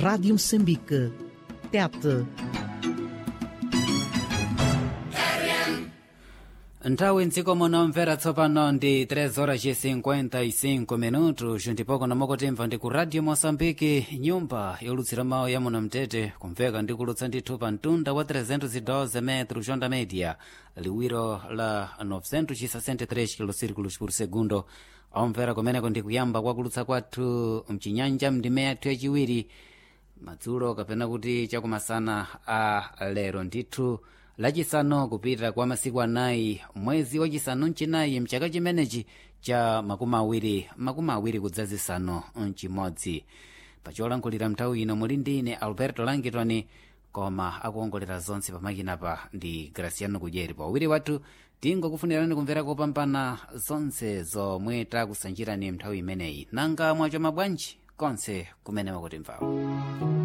Rádio Moçambique. Tete. nthawi mdziko muno mvera tsopano ndi 3 horas e 55 minutos ndipoko namokotemva ndi ku radio moçambique nyumba yolutsira mawu ya muno mtete kumveka ndi kulutsa ndithu pa mtunda wa 312 metros onda media liwiro la 963 kilosirikulos por segundo omvera kumeneko ndi kuyamba kwa kulutsa kwathu mchinyanja mndime yathu yachiwiri madzulo kapena kuti chakumasana a lero ndithu lachisanu kupita kwa masiku anayi mwezi wachisanu mchinayi mchaka chimenechi cha makumi awiri makumi awiri kudzazisanu mchimodzi pacholankhulira mnthawi ino muli ndi ine alberto langitoni koma akuongolera zonse pamakinapa ndi graciano kudyeri pawiri wathu tingokufunirani kumvera kopambana zonse zomwe takusanjirani mnthawi imeneyi nanga mwacho mabwanji konse kumene makutimvawo